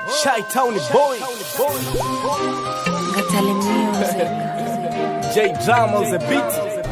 Shy Town boy. Ngatale music. J Drama on the beat.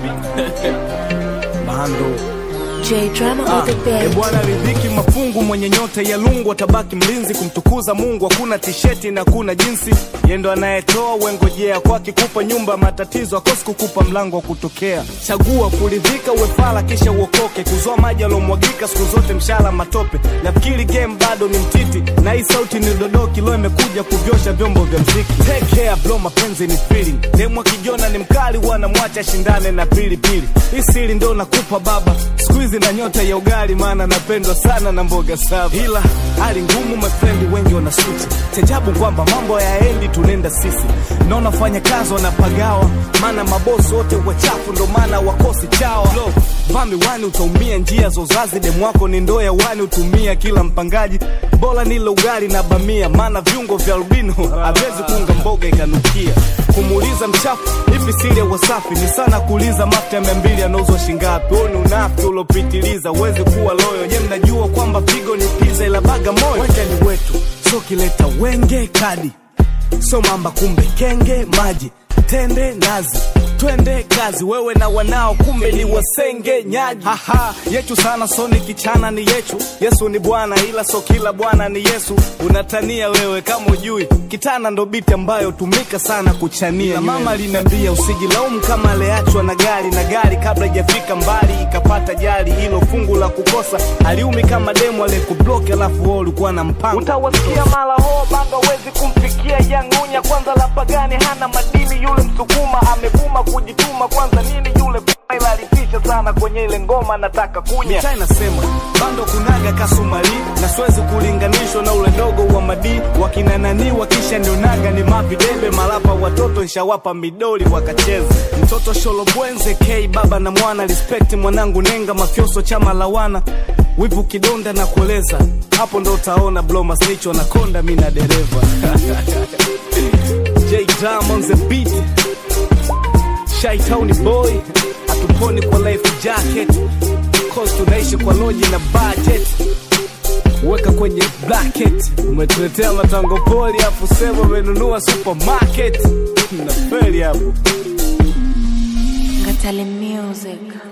Bando. J drama Ah, on the e beat. bwana ridhiki mafungu mwenye nyota ya lungu atabaki mlinzi kumtukuza Mungu hakuna tisheti na kuna jinsi yendo anayetoa wengojea kwake kupa nyumba matatizo akosi kukupa mlango wa kutokea chagua kuridhika uwefala kisha uokoke kuzoa maji alomwagika siku zote mshala matope nafikiri game bado ni mtiti na hii sauti ni dodoki lo imekuja kuvyosha vyombo vya mziki take care bro mapenzi ni feeling demwa kijona ni mkali wanamwacha shindane na pilipili hii siri ndo nakupa baba siku hizi na nyota ya ugali maana napendwa sana na mboga safi ila hali ngumu mafrendi wengi wana switch chajabu kwamba mambo yaendi tunenda sisi naona fanya kazi wanapagawa maana mabosi wote wachafu ndo maana wakosi chawa Lo, vaa miwani utaumia njia za uzazi demwako ni ndoo ya wani utumia kila mpangaji bora nile ugali na bamia maana viungo vya albino hawezi kuunga mboga ikanukia kumuuliza mchafu hivi siri ya wasafi ni sana kuuliza mafuta ya mia mbili yanauzwa shingapi huo ni unafi uliopitiliza uwezi kuwa loyo je mnajua kwamba pigo ni piza ila baga moyo wanja ni wetu so kileta wenge kadi so mamba kumbe kenge maji tende nazi twende kazi wewe na wanao kumbe ni wasenge nyaji haha yetu sana so ni kichana ni yetu yesu ni bwana ila so kila bwana ni yesu unatania wewe kama ujui kitana ndo biti ambayo tumika sana kuchania na mama aliniambia usijilaumu kama aliachwa na gari na gari kabla ijafika mbali ikapata jali hilo fungu la kukosa aliumi kama demu aliyekubloki alafu wewe ulikuwa na mpango utawasikia mara ho banga wezi kumfikia yangunya kwanza la pagani hana madini yule msukuma amebuma kujituma kwanza nini yule ila alitisha sana kwenye ile ngoma nataka kunya mitaa inasema bando kunaga kasumari na siwezi kulinganishwa na ule dogo wa madii wakinananiwa kisha nionaga ni mavidebe malapa watoto nshawapa midoli wakacheza mtoto sholobwenze k baba na mwana respect mwanangu nenga mafyoso chama lawana wivu kidonda na kueleza hapo ndo utaona bloma snitch wanakonda mi na dereva J Drum on the beat Shy Town boy hatuponi kwa life jacket cause tunaishi kwa loji na budget weka kwenye bracket umetuletea matango poli afu sema umenunua supermarket na feli hapo Ngatale music.